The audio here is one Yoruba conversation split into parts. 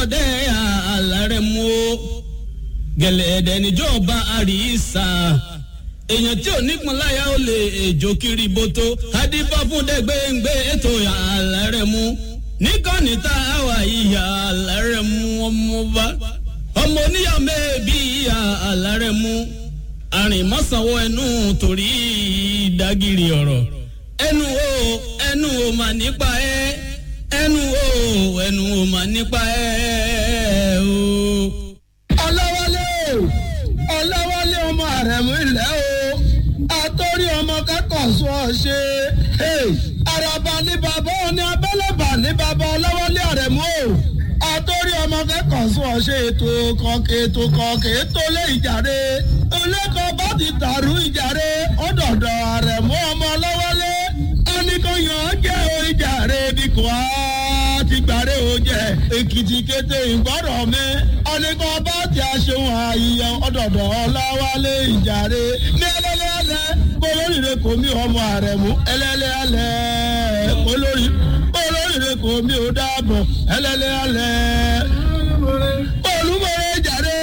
bọ̀dẹ́ àlàrẹ̀ mú o gẹ̀lẹ́dẹ̀ níjọba àríṣà èèyàn tí ò nípọn láyà ó lè èjò kiri boto adífá fún dẹgbẹ́ngbẹ́ ètò àlàrẹ̀ mú níkànnì tá a wà ìyá àlàrẹ̀ mú ọmọ bá ọmọ oníyà mẹ́ẹ̀bí ìyá àlàrẹ̀ mú àrìnmọ́sánwó ẹnu torí ìdágìrì ọ̀rọ̀ ẹnu o ẹnu o mà nípa ẹ ẹnu o ẹnu o mà nípa ẹ o. ọlọ́wọ́lé ọlọ́wọ́lé ọmọ àrẹ̀mú ilẹ̀ o àtọ́rí ọmọ kẹ́kọ̀ọ́ sọ ọ ṣe àràbà ní bàbá òní abẹ́lẹ́bà ní bàbá ọlọ́wọ́lé àrẹ̀mú o àtọ́rí ọmọ kẹ́kọ̀ọ́ sọ ọ ṣe ètò kọ̀ọ̀kẹ́ ètò kọ̀ọ̀kẹ́ ètò lé ìjàre olẹ́kọ̀ọ́ bá ti dàrú ìjàre ọ̀dọ̀dọ̀ àrẹ̀mú ọmọ ọlọ́wọ́lé oníkóyàn jẹ́ ìjàre bí kò á ti gbàre o jẹ èkìtì kété ìgbọ́rọ̀ mi ọ̀nìkan bá ti aṣeun àyíyẹ ọ̀dọ̀dọ̀ ọ̀làwálé ìjàre ní ẹlẹ́lẹ́ alẹ́ kólórìíre kò mí ọmọ àrẹ̀mú ẹlẹ́lẹ́ alẹ́ kólórì kólórìíre kò mí ò dáàbọ̀ ẹlẹ́lẹ́ alẹ́ olúmọ̀rẹ́ ìjàre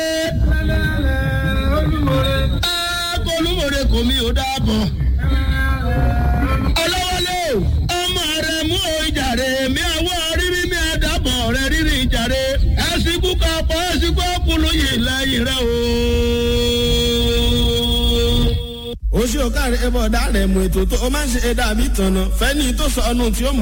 olúmọ̀rẹ́ kò mí ò dáàbọ̀ ọlọ́wọ́lé ọmọ rẹ̀ mú ìjàre mi àwọ̀ rírí mi àdàbọ̀ rẹ̀ rírí ìjàre ẹ̀sìnkú kapọ̀ ẹ̀sìnkú ọkùnrin yìí lẹ́yìn rẹ̀ o. oṣù ọ̀kàrẹ̀ ẹ̀bọ̀ ọ̀dà rẹ̀ mú ètò tó o máa ń ṣe ẹ̀dá àbí tọ̀nà fẹ́ni tó sọ ọ́nù tí ó mú.